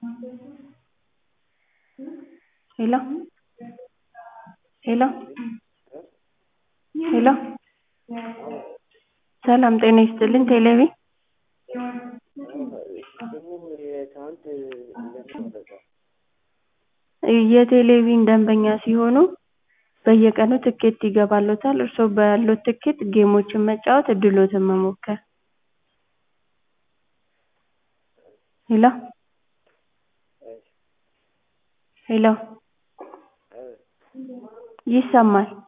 ሄሎ ሄሎ ሄሎ ሰላም ጤና ይስጥልኝ ቴሌቪ የቴሌቪዥን ደንበኛ ሲሆኑ በየቀኑ ትኬት ይገባልዎታል እርስዎ ባለዎት ትኬት ጌሞችን መጫወት እድልዎትን መሞከር ሄሎ ሄሎ ይሰማል